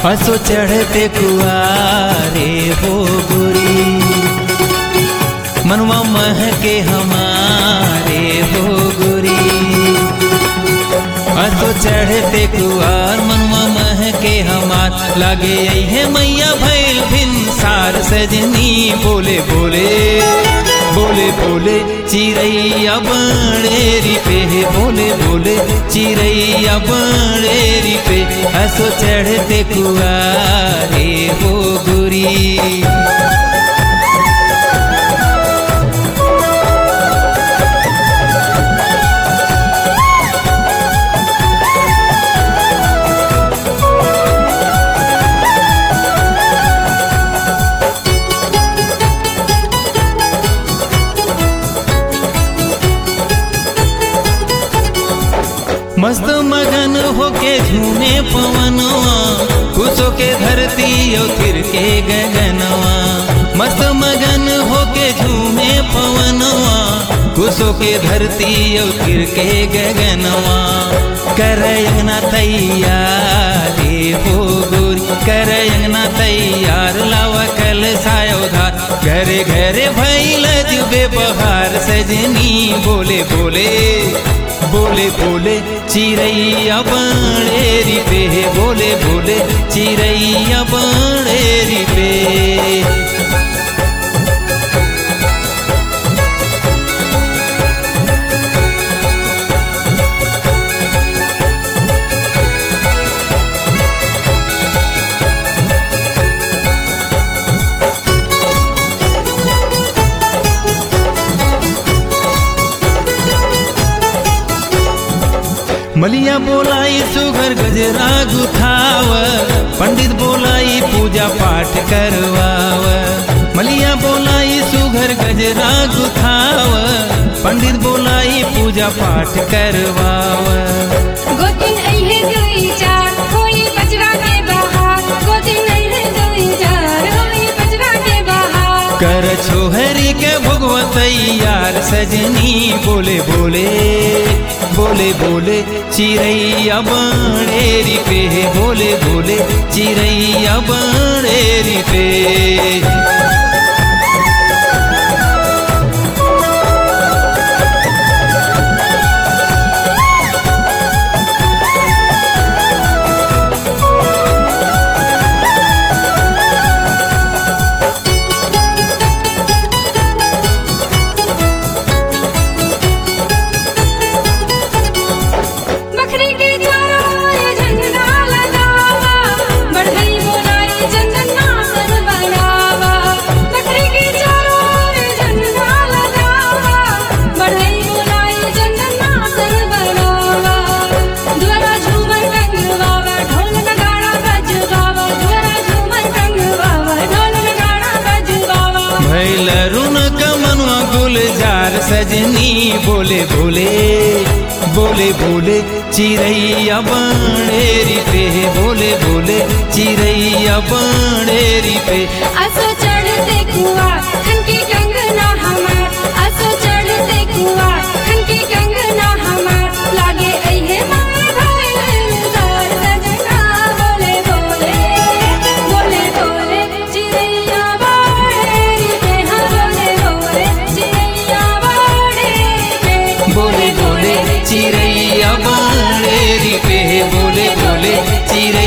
हंसो चढ़ते कुआरे हो गोरी मनवा मह के हमारे हो गोरी हंसो चढ़ते कुआर मनवा मह के हमार लागे है मैया भैल भिन सार सजनी बोले बोले बोले बोले चिड़ैया बड़ेरी पे बोले बोले चिड़ैया बड़ेरी पे हंसो चढ़ते कुआरे हो गुरी मस्त मगन होके झूमे पवनवा खुशो के धरती और फिर के गगनवा मस्त मगन होके झूमे पवनवा खुशो के धरती और फिर के गगनवा करयना तैयारी हो गोरी करयना तैयार लावा कल सायोधार घरे घरे भैल जुबे बहार सजनी बोले बोले बोले बोले चिड़ैया बड़ेरी पे बोले बोले चिड़ैया बड़ेरी पे मलिया बोलाई सुगर गजरा गुथाव पंडित बोलाई पूजा पाठ करवाव मलिया बोलाई सुगर गजरा गुथाव पंडित बोलाई पूजा पाठ करवाव गोतिन अइहे दुई चार होई बजरा के बहार गोतिन अइहे दुई चार होई बजरा के बहार कर छोहरी के भगवतैयार सजनी बोले बोले बोले बोले चिड़ैया बड़ेरी पे बोले बोले चिड़ैया बड़ेरी पे बकरी के चारों ओर झंडा लगावा बढ़ई बोलाई चंदन नासन बनावा बकरी के चारों ओर झंडा लगावा बढ़ई बोलाई चंदन नासन बनावा द्वारा झूमर रंगवावा ढोल नगाड़ा बजवावा द्वारा झूमर रंगवावा ढोल नगाड़ा बजवावा भैल रुन कमनवा गुलजार सजनी बोले बोले बोले बोले चिड़ैया बड़ेरी पे बोले बोले चिड़ैया बड़ेरी पे असो चढ़ते कुआ खनकी कंगना हमार असो चढ़ते कुआ खनकी कंगना हमार लागे अइहे माय भइल सार सजना बोले बोले बोले बोले चिड़ैया बाड़ेरी पे हाँ बोले बोले चिड़ैया बाड़ेरी पे बोले बोले चिड़ैया बड़ेरी पे बोले बोले चिड़ैया